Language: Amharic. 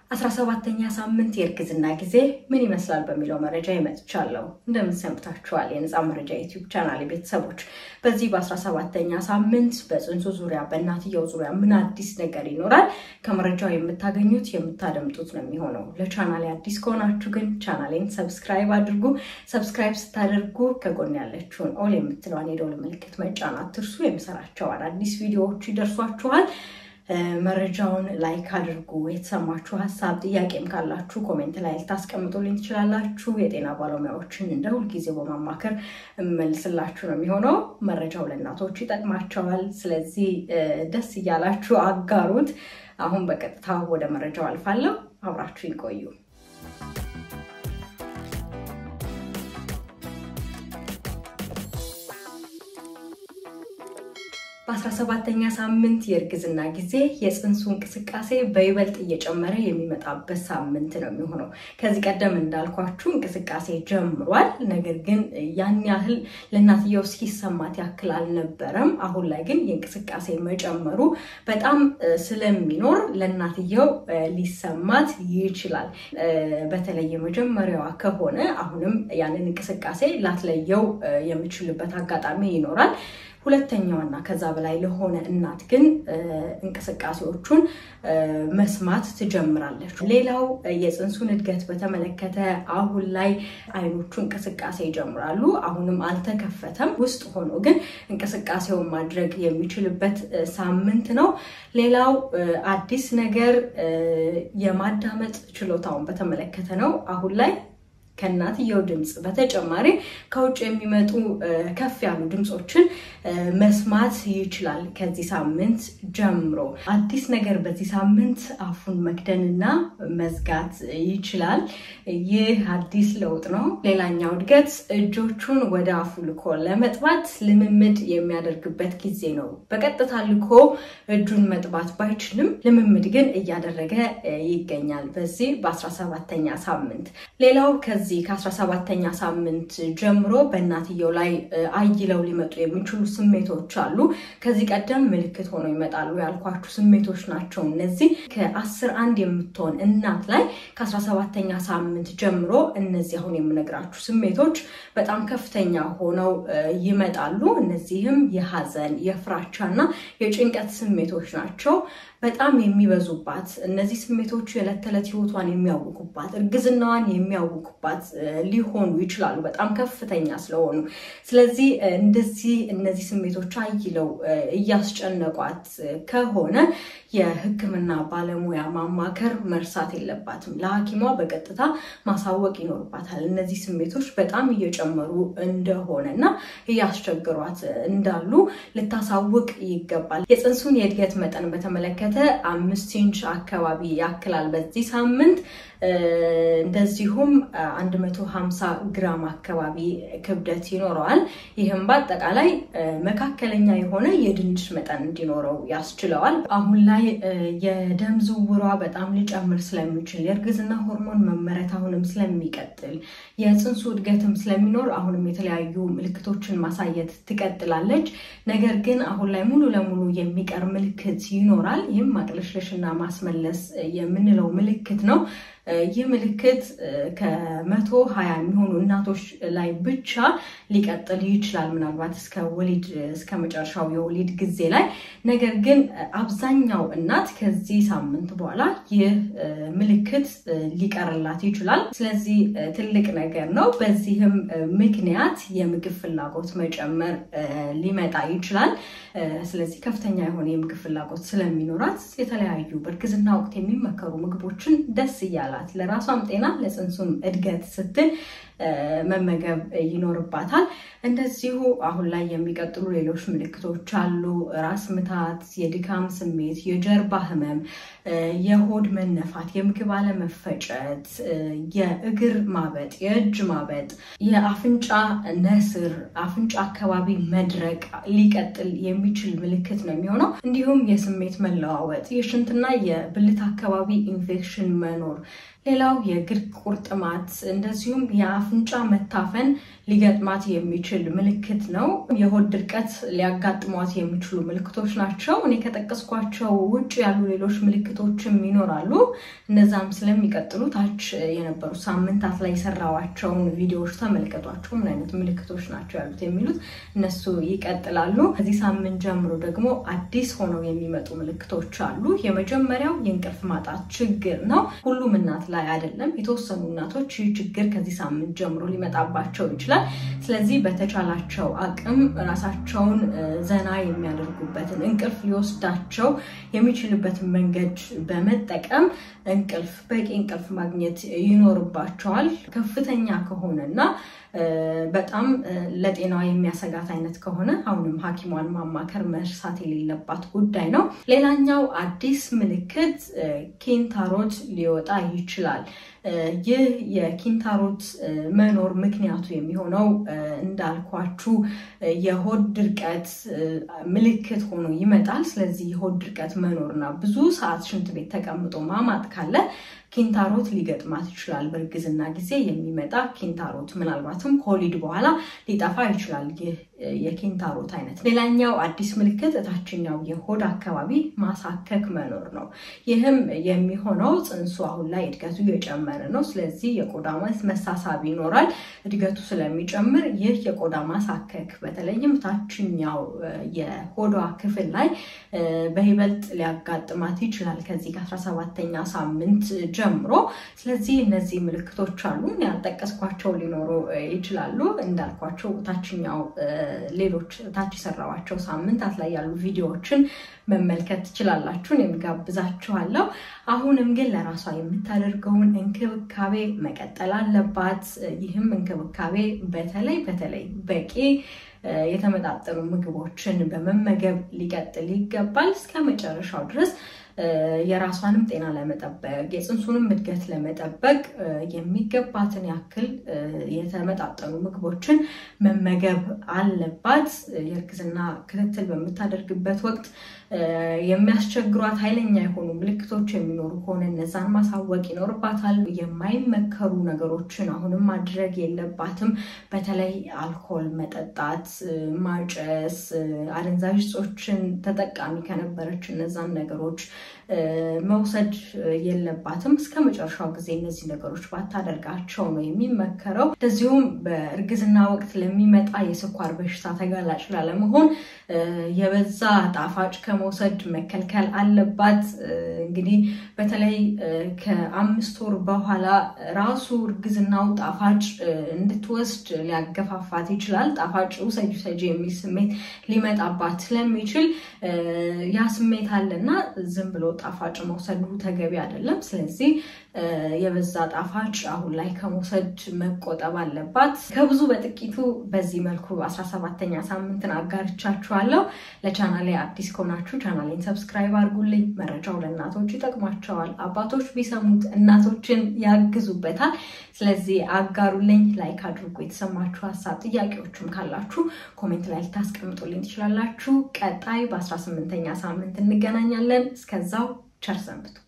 አስራ ሰባተኛ ሳምንት የእርግዝና ጊዜ ምን ይመስላል በሚለው መረጃ ይመጥቻለሁ። እንደምን ሰንብታችኋል? የነፃ መረጃ ዩቲዩብ ቻናል ቤተሰቦች፣ በዚህ በአስራ ሰባተኛ ሳምንት በፅንሱ ዙሪያ በእናትየው ዙሪያ ምን አዲስ ነገር ይኖራል? ከመረጃው የምታገኙት የምታደምጡት ነው የሚሆነው። ለቻናሌ አዲስ ከሆናችሁ ግን ቻናሌን ሰብስክራይብ አድርጉ። ሰብስክራይብ ስታደርጉ ከጎን ያለችውን ኦል የምትለዋን የደወል ምልክት መጫን አትርሱ። የምሰራቸው አዳዲስ ቪዲዮዎች ይደርሷችኋል። መረጃውን ላይክ አድርጉ። የተሰማችሁ ሀሳብ ጥያቄም ካላችሁ ኮሜንት ላይ ልታስቀምጡልኝ ትችላላችሁ። የጤና ባለሙያዎችን እንደ ሁልጊዜው በማማከር እመልስላችሁ ነው የሚሆነው። መረጃው ለእናቶች ይጠቅማቸዋል። ስለዚህ ደስ እያላችሁ አጋሩት። አሁን በቀጥታ ወደ መረጃው አልፋለሁ። አብራችሁ ይቆዩ። በአስራ ሰባተኛ ሳምንት የእርግዝና ጊዜ የፅንሱ እንቅስቃሴ በይበልጥ እየጨመረ የሚመጣበት ሳምንት ነው የሚሆነው። ከዚህ ቀደም እንዳልኳችሁ እንቅስቃሴ ጀምሯል። ነገር ግን ያን ያህል ለእናትየው እስኪሰማት ያክል አልነበረም። አሁን ላይ ግን የእንቅስቃሴ መጨመሩ በጣም ስለሚኖር ለእናትየው ሊሰማት ይችላል። በተለይ የመጀመሪያዋ ከሆነ አሁንም ያንን እንቅስቃሴ ላትለየው የምችልበት አጋጣሚ ይኖራል። ሁለተኛዋና ከዛ በላይ ለሆነ እናት ግን እንቅስቃሴዎቹን መስማት ትጀምራለች። ሌላው የፅንሱን እድገት በተመለከተ አሁን ላይ አይኖቹ እንቅስቃሴ ይጀምራሉ። አሁንም አልተከፈተም። ውስጥ ሆኖ ግን እንቅስቃሴውን ማድረግ የሚችልበት ሳምንት ነው። ሌላው አዲስ ነገር የማዳመጥ ችሎታውን በተመለከተ ነው። አሁን ላይ ከእናትየው ድምፅ በተጨማሪ ከውጭ የሚመጡ ከፍ ያሉ ድምፆችን መስማት ይችላል። ከዚህ ሳምንት ጀምሮ አዲስ ነገር በዚህ ሳምንት አፉን መክደንና መዝጋት ይችላል። ይህ አዲስ ለውጥ ነው። ሌላኛው እድገት እጆቹን ወደ አፉ ልኮ ለመጥባት ልምምድ የሚያደርግበት ጊዜ ነው። በቀጥታ ልኮ እጁን መጥባት ባይችልም ልምምድ ግን እያደረገ ይገኛል በዚህ በ17ኛ ሳምንት ሌላው ከዚህ ከ17ኛ ሳምንት ጀምሮ በእናትየው ላይ አይለው ሊመጡ የሚችሉ ስሜቶች አሉ። ከዚህ ቀደም ምልክት ሆነው ይመጣሉ ያልኳችሁ ስሜቶች ናቸው እነዚህ። ከአስር አንድ የምትሆን እናት ላይ ከ17ኛ ሳምንት ጀምሮ እነዚህ አሁን የምነግራችሁ ስሜቶች በጣም ከፍተኛ ሆነው ይመጣሉ። እነዚህም የሀዘን፣ የፍራቻ እና የጭንቀት ስሜቶች ናቸው። በጣም የሚበዙባት እነዚህ ስሜቶቹ የዕለት ተዕለት ህይወቷን የሚያውቁባት እርግዝናዋን የሚያውቁባት ሊሆኑ ይችላሉ፣ በጣም ከፍተኛ ስለሆኑ። ስለዚህ እንደዚህ እነዚህ ስሜቶች አይለው እያስጨነቋት ከሆነ የሕክምና ባለሙያ ማማከር መርሳት የለባትም። ለሐኪሟ በቀጥታ ማሳወቅ ይኖርባታል። እነዚህ ስሜቶች በጣም እየጨመሩ እንደሆነ እና እያስቸግሯት እንዳሉ ልታሳውቅ ይገባል። የፅንሱን የእድገት መጠን በተመለከተ አምስት ኢንች አካባቢ ያክላል በዚህ ሳምንት። እንደዚሁም 150 ግራም አካባቢ ክብደት ይኖረዋል። ይህም በአጠቃላይ መካከለኛ የሆነ የድንች መጠን እንዲኖረው ያስችለዋል። አሁን ላይ የደም ዝውውሯ በጣም ሊጨምር ስለሚችል የእርግዝና ሆርሞን መመረት አሁንም ስለሚቀጥል የፅንሱ እድገትም ስለሚኖር አሁንም የተለያዩ ምልክቶችን ማሳየት ትቀጥላለች። ነገር ግን አሁን ላይ ሙሉ ለሙሉ የሚቀር ምልክት ይኖራል። ይህም ማቅለሽለሽና ማስመለስ የምንለው ምልክት ነው። ይህ ምልክት ከመቶ ሀያ የሚሆኑ እናቶች ላይ ብቻ ሊቀጥል ይችላል፣ ምናልባት እስከ ወሊድ እስከ መጨረሻው የወሊድ ጊዜ ላይ። ነገር ግን አብዛኛው እናት ከዚህ ሳምንት በኋላ ይህ ምልክት ሊቀርላት ይችላል። ስለዚህ ትልቅ ነገር ነው። በዚህም ምክንያት የምግብ ፍላጎት መጨመር ሊመጣ ይችላል። ስለዚህ ከፍተኛ የሆነ የምግብ ፍላጎት ስለሚኖራት የተለያዩ በእርግዝና ወቅት የሚመከሩ ምግቦችን ደስ እያለ ለራሷም ጤና ለፅንሱም እድገት ስትል መመገብ ይኖርባታል። እንደዚሁ አሁን ላይ የሚቀጥሉ ሌሎች ምልክቶች አሉ። ራስ ምታት፣ የድካም ስሜት፣ የጀርባ ህመም፣ የሆድ መነፋት፣ የምግብ አለመፈጨት፣ የእግር ማበጥ፣ የእጅ ማበጥ፣ የአፍንጫ ነስር፣ አፍንጫ አካባቢ መድረቅ ሊቀጥል የሚችል ምልክት ነው የሚሆነው። እንዲሁም የስሜት መለዋወጥ፣ የሽንትና የብልት አካባቢ ኢንፌክሽን መኖር ሌላው የእግር ቁርጥማት እንደዚሁም የአፍንጫ መታፈን ሊገጥማት የሚችል ምልክት ነው። የሆድ ድርቀት ሊያጋጥሟት የሚችሉ ምልክቶች ናቸው። እኔ ከጠቀስኳቸው ውጭ ያሉ ሌሎች ምልክቶችም ይኖራሉ። እነዛም ስለሚቀጥሉ ታች የነበሩ ሳምንታት ላይ የሰራዋቸውን ቪዲዮዎች ተመልከቷቸው። ምን አይነት ምልክቶች ናቸው ያሉት የሚሉት እነሱ ይቀጥላሉ። ከዚህ ሳምንት ጀምሮ ደግሞ አዲስ ሆነው የሚመጡ ምልክቶች አሉ። የመጀመሪያው የእንቅልፍ ማጣት ችግር ነው። ሁሉም እናት ላይ አይደለም። የተወሰኑ እናቶች ይህ ችግር ከዚህ ሳምንት ጀምሮ ሊመጣባቸው ይችላል። ስለዚህ በተቻላቸው አቅም ራሳቸውን ዘና የሚያደርጉበትን እንቅልፍ ሊወስዳቸው የሚችልበትን መንገድ በመጠቀም እንቅልፍ በቂ እንቅልፍ ማግኘት ይኖርባቸዋል። ከፍተኛ ከሆነና በጣም ለጤናዋ የሚያሰጋት አይነት ከሆነ አሁንም ሐኪሟን ማማከር መርሳት የሌለባት ጉዳይ ነው። ሌላኛው አዲስ ምልክት ኪንታሮት ሊወጣ ይችላል። ይህ የኪንታሮት መኖር ምክንያቱ የሚሆነው እንዳልኳችሁ የሆድ ድርቀት ምልክት ሆኖ ይመጣል። ስለዚህ የሆድ ድርቀት መኖርና ብዙ ሰዓት ሽንት ቤት ተቀምጦ ማማጥ ካለ ኪንታሮት ሊገጥማት ይችላል። በእርግዝና ጊዜ የሚመጣ ኪንታሮት ምናልባትም ከወሊድ በኋላ ሊጠፋ ይችላል። ይህ የኪንታሮት አይነት። ሌላኛው አዲስ ምልክት እታችኛው የሆድ አካባቢ ማሳከክ መኖር ነው። ይህም የሚሆነው ጽንሱ አሁን ላይ እድገቱ እየጨመረ ነው። ስለዚህ የቆዳ መሳሳብ ይኖራል። እድገቱ ስለሚጨምር ይህ የቆዳ ማሳከክ በተለይም ታችኛው የሆዷ ክፍል ላይ በይበልጥ ሊያጋጥማት ይችላል ከዚህ ከ17ኛ ሳምንት ጀምሮ። ስለዚህ እነዚህ ምልክቶች አሉ። ያልጠቀስኳቸው ሊኖሩ ይችላሉ። እንዳልኳቸው ታችኛው ሌሎች ታች የሰራዋቸው ሳምንታት ላይ ያሉ ቪዲዮዎችን መመልከት ትችላላችሁን የሚጋብዛችኋለሁ። አሁንም ግን ለራሷ የምታደርገውን እንክብካቤ መቀጠል አለባት። ይህም እንክብካቤ በተለይ በተለይ በቂ የተመጣጠኑ ምግቦችን በመመገብ ሊቀጥል ይገባል እስከ መጨረሻው ድረስ የራሷንም ጤና ለመጠበቅ የፅንሱንም እድገት ለመጠበቅ የሚገባትን ያክል የተመጣጠኑ ምግቦችን መመገብ አለባት። የእርግዝና ክትትል በምታደርግበት ወቅት የሚያስቸግሯት ኃይለኛ የሆኑ ምልክቶች የሚኖሩ ከሆነ እነዛን ማሳወቅ ይኖርባታል። የማይመከሩ ነገሮችን አሁንም ማድረግ የለባትም። በተለይ አልኮል መጠጣት፣ ማጨስ፣ አደንዛዥ እጾችን ተጠቃሚ ከነበረች እነዛን ነገሮች መውሰድ የለባትም። እስከ መጨረሻው ጊዜ እነዚህ ነገሮች ባታደርጋቸው ነው የሚመከረው። እንደዚሁም በእርግዝና ወቅት ለሚመጣ የስኳር በሽታ ተጋላጭ ላለመሆን የበዛ ጣፋጭ ከመውሰድ መከልከል አለባት። እንግዲህ በተለይ ከአምስት ወር በኋላ ራሱ እርግዝናው ጣፋጭ እንድትወስድ ሊያገፋፋት ይችላል። ጣፋጭ ውሰጂ ውሰጂ የሚል ስሜት ሊመጣባት ስለሚችል ያ ስሜት አለና ዝም ብሎ ጣፋጭ መውሰዱ ተገቢ አይደለም። ስለዚህ የበዛ ጣፋጭ አሁን ላይ ከመውሰድ መቆጠብ አለባት። ከብዙ በጥቂቱ በዚህ መልኩ 17ኛ ሳምንትን አጋርቻችኋለሁ። ለቻናሌ አዲስ ከሆናችሁ ቻናሌን ሰብስክራይብ አድርጉልኝ። መረጃው ለእናቶች ይጠቅማቸዋል። አባቶች ቢሰሙት እናቶችን ያግዙበታል። ስለዚህ አጋሩልኝ፣ ላይክ አድርጉ። የተሰማችሁ ሀሳብ ጥያቄዎችም ካላችሁ ኮሜንት ላይ ልታስቀምጡልኝ ትችላላችሁ። ቀጣይ በ18ኛ ሳምንት እንገናኛለን። እስከዛው ቸር ሰንብቱ።